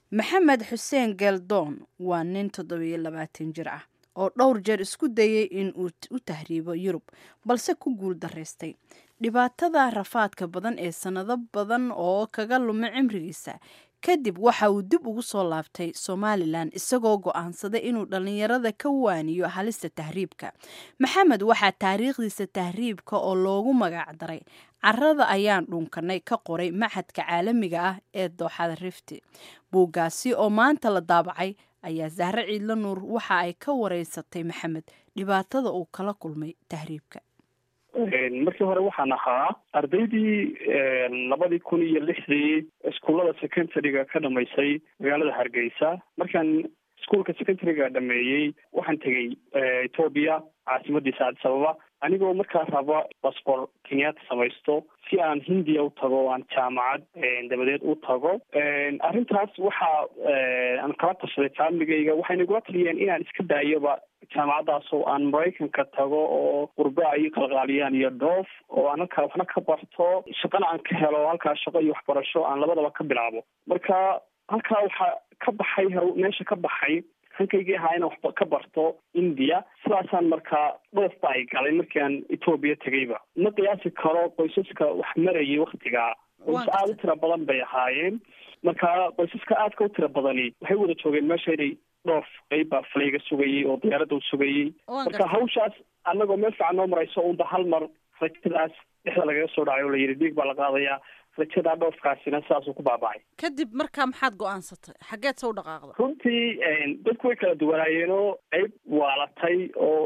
maxamed xuseen geeldoon waa nin toddobiyo labaatan jir ah oo dhowr jeer isku dayay in uu u tahriibo yurub balse ku guul daraystay dhibaatada rafaadka badan ee sannado badan oo kaga lumay cimrigiisa kadib waxa uu dib ugu soo laabtay somalilan isagoo go'aansaday inuu dhallinyarada ka waaniyo halista tahriibka maxamed waxaa taariikhdiisa tahriibka oo loogu magac daray carada ayaan dhunkanay ka qoray maxadka caalamiga ah ee dooxada rifti buuggaasi oo maanta la daabacay ayaa sahre ciidla nuur waxa ay ka wareysatay maxamed dhibaatada uu kala kulmay tahriibka markii hore waxaan ahaa ardaydii labadii kun iyo lixdii iskuullada secondaryga ka dhamaysay magaalada hargeysa markaan iskuolka secondaryga dhameeyey waxaan tegey etoobiya caasimadiisa addis ababa anigoo markaa raba basbor kenyaata samaysto si aan hindiya u tago o aan jaamacad dabadeed u tago arrintaas waxa aan kala tashaday faamiligayga waxayna igula taliyeen inaan iska daayoba jaamacaddaas oo aan maraykanka tago oo qurba ay qalqaaliyaan iyo dhoof oo aan halkaa waxna ka barto shaqana aan ka helo halkaa shaqo iyo waxbarasho aan labadaba ka bilaabo marka halkaa waxaa ka baxay meesha ka baxay hankaygii ahaa inaan waxba ka barto india sidaasaan markaa dhoof ba ay galay markii aan etoobiya tegayba ma qiyaasi karo qoysaska wax marayay waktigaa qoys aada u tira badan bay ahaayeen marka qoysaska aadka u tira badani waxay wada joogeen meesha inay dhoof qeyb baa falayga sugayay oo diyaaradda u sugayay marka hawshaas annagoo meel fiican noo marayso unba hal mar rajadaas dhexda lagaga soo dhacay oo layidhi dhiig baa la qaadayaa rajadaa dhoofkaasina sidaasuu ku baaba'ay kadib markaa maxaad go-aansatay xaggeed se u dhaqaaqda runtii dadku way kala duwanaayeenoo qeyb waalatay oo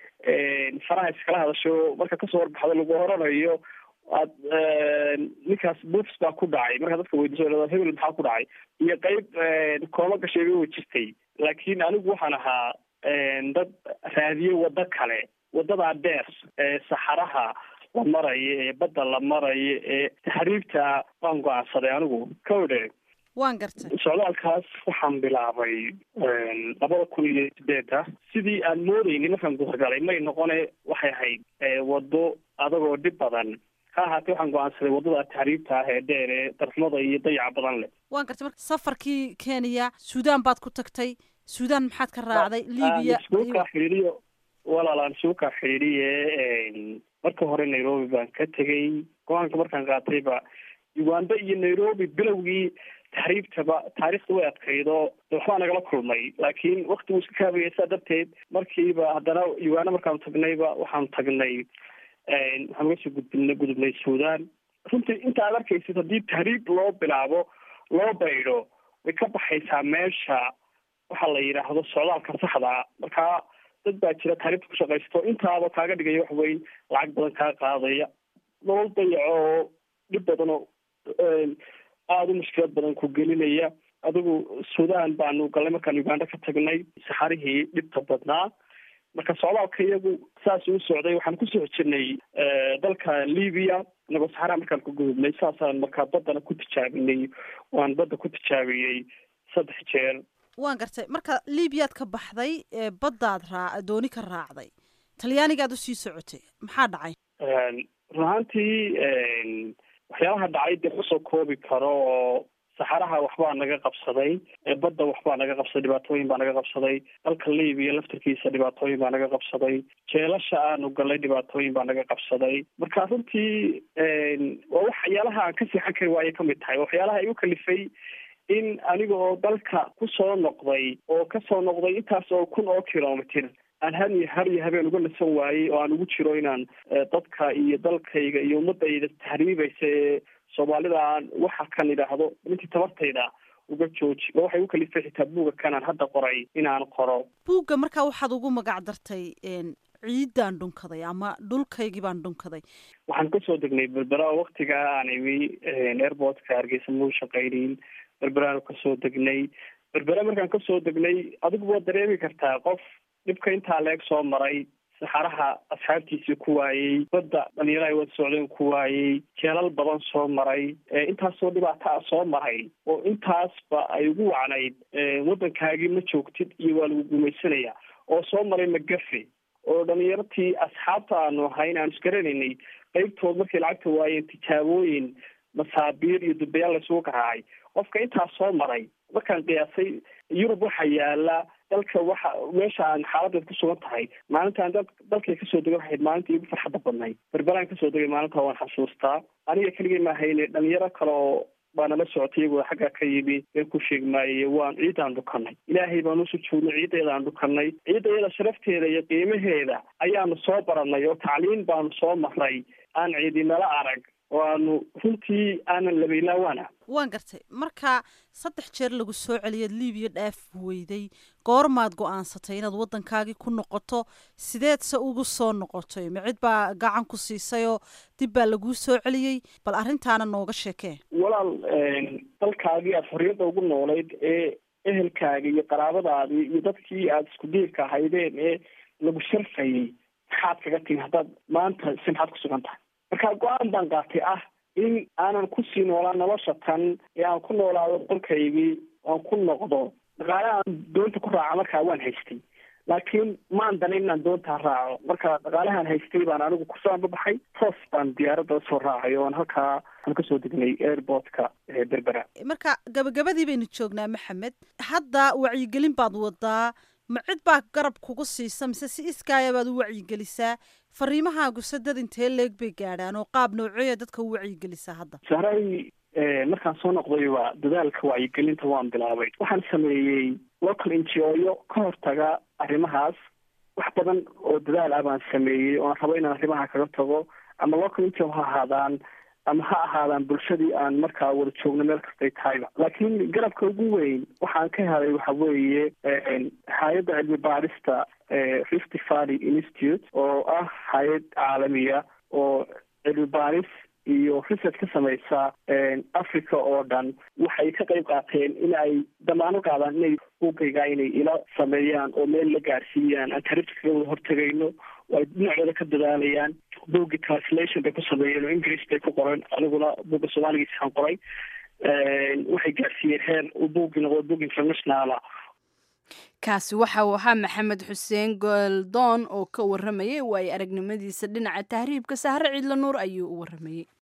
faraha iskala hadasho marka kasoo warbaxdo lagu horanayo aad ninkaas buufs baa ku dhacay markaa dadka weydiiso hebel maxaa ku dhacay iyo qeyb koolo gasheega way jirtay laakiin anigu waxaan ahaa dad raadiye waddo kale waddadaa dheer ee saxaraha la marayo ee badda la marayo ee taxriibta waan go-aansaday anigu kawdhe waan gartay socdaalkaas waxaan bilaabay labada kun iyo sideeda sidii aan moodeyni markaan gudagalay may noqone waxay ahayd waddo adagoo dhib badan ha ahaatee waxaan go-aansaday waddada taxriibta ah ee dheer ee darxumada iyo dayaca badan leh waan gartay marka safarkii kenya suudaan baad ku tagtay suudaan maxaad ka raacday libiya isuukaa xidhiiriyo walaalaan isuukaa xidhiiriye marka hore nairobi baan ka tegey go-aanka markaan qaatayba uganda iyo nairobi bilowgii taxriibtaba taariikhda way adkaydo waxbaa nagala kulmay laakiin waktigu iska kaabaya saa darteed markiiba haddana uganda markaanu tagnayba waxaanu tagnay waxaan uga soo gudbina gudubnay suudaan runtii inta aad arkaysid haddii tahriib loo bilaabo loo baydho way ka baxaysaa meesha waxa la yidhaahdo socdaalka saxdaa markaa dad baa jira taariibta ku shaqaysto intaaba kaaga dhigaya wax weyn lacag badan kaa qaadaya nolol dayaco oo dhib badan oo aada u mushkilad badan ku gelinaya adigu suudaan baanu galnay markaan uganda ka tagnay saxarihii dhibta badnaa marka socdaalka iyagu saas uu socday waxaan kusoo jirnay dalka libiya inagoo saxaraha markaan ku gudubnay saasaan markaa baddana ku tijaabinay waan badda ku tijaabiyey saddex jeer waan gartay marka libiyaad ka baxday baddaad raa dooni ka raacday talyaanigaad usii socotay maxaa dhacay run ahaantii waxyaalaha dhacay dee kusoo koobi karo oo saxaraha waxbaa naga qabsaday badda waxbaa naga qabsaday dhibaatooyin baa naga qabsaday dalka libiya laftarkiisa dhibaatooyin baa naga qabsaday jeelasha aanu galnay dhibaatooyin baa naga qabsaday marka runtii waa waxyaalaha aan ka seexan kari waaye kamid tahay waxyaalaha igu kalifay in aniga oo dalka kusoo noqday oo kasoo noqday intaas oo kun oo kilomitr aan har iyo har iyo habeen uga nasan waayey oo aan ugu jiro inaan dadka iyo dalkayga iyo ummadayda tahriibaysa ee soomaalida aan waxa kan idhaahdo intii tabartayda uga jooji oo waxay u kalifay xitaa buuga kanaan hadda qoray inaan qoro buugga markaa waxaad ugu magac dartay ciiddaan dhunkaday ama dhulkaygii baan dhunkaday waxaan kasoo degnay berbera waktigaa aan imi airportka hargeysa mau shaqaynin berberaanu kasoo degnay berbera markaan kasoo degnay adigu waad dareemi kartaa qof dhibka intaa leeg soo maray saxaraha asxaabtiisii ku waayey badda dhalinyaro ay wada socdeen ku waayey jeelal badan soo maray intaasoo dhibaata a soo maray oo intaasba ay ugu wacnayd waddankaagii ma joogtid iyo waa lagu gumaysanaya oo soo maray magafe oo dhalinyartii asxaabta aanu ahayn aanu isgaranaynay qeybtood markay lacagta waayeen tijaabooyin masaabiir iyo dubayaal laysugu garaacay qofka intaas soo maray markaan qiyaasay yurub waxaa yaala dalka waxa meesha aan xaaladeed ku sugan tahay maalintaan dad dalkay kasoo degay waxayd maalintii igu farxadda badnayd berberaan kasoo degay maalinta waan xasuustaa aniga keligay maahayne dhalinyaro kale oo baa nala socotay iyagoo xaggaa ka yimi ee ku sheegmaaye waan ciidaan dhukanay ilaahay baan u sujuudnay ciiddeedaan dhukanay ciidda iyada sharafteeda iyo qiimaheeda ayaanu soo baranay oo tacliin baanu soo maray aan ciidinala arag oo aanu runtii aanan labaylaawaana waan gartay marka saddex jeer lagu soo celiyaad libiya dhaaf weyday goormaad go-aansatay inaad waddankaagii ku noqoto sideedse ugu soo noqotay ma cid baa gacan ku siisayoo dib baa laguu soo celiyey bal arrintaana nooga sheekee walaal dalkaagii aada xorriyadda ugu noolayd ee ehelkaagii iyo qaraabadaadii iyo dadkii aada isku diirka ahaydeen ee lagu sharfayay maxaad kaga timi haddaad maanta si maxaad ku sugan tahay marka go-aan baan qaatay ah in aanan kusii noolaan nolosha tan ee aan ku noolaado dalkaygii aan ku noqdo dhaqaale aan doonta ku raaca markaa waan haystay laakiin maan danin inaan doontaa raaco marka dhaqaalahaan haystay baan anigu kusaanba baxay toos baan diyaaradda usoo raacay oon halkaa aan kasoo degnay airportka berbera marka gabagabadii baynu joognaa maxamed hadda wacyigelin baad wadaa ma cid baa garab kugu siisa mise si iskaaya baad u wacyigelisaa fariimahaagu se dad intee leeg bay gaadhaan oo qaab nooceeya dadka u wacyigelisaa hadda sahray markaan soo noqdayba dadaalka wacyigelinta waan bilaabay waxaan sameeyey local ngo ka hortaga arrimahaas wax badan oo dadaal ah baan sameeyey oon rabo inaan arrimaha kaga tago ama local ngo ha ahaadaan ama ha ahaadaan bulshadii aan markaa wada joogno meel kastay tahayba laakiin garabka ugu weyn waxaan ka helay waxa weeye hay-adda cilmi baadhista rift valley institute oo ah hay-ad caalamiya oo cilmi baadhis iyo research ka samaysa africa oo dhan waxay ka qayb qaateen in ay damaano qaadaan inay buugayga inay ila sameeyaan oo meel la gaarsiiyaan aan tarifta kaga wada hortegayno oo ay dhinacooda ka dadaalayaan buugii translation bay ku sameeyeen oo english bay ku qoren aniguna buugga soomaaligiisaan qoray waxay gaarsiiyeen heer uu buuggii noqdo buug internationala kaasi waxa uu ahaa maxamed xuseen goldoon oo ka waramayay waayo aragnimadiisa dhinaca tahriibka sahre ciidla nuur ayuu u waramayey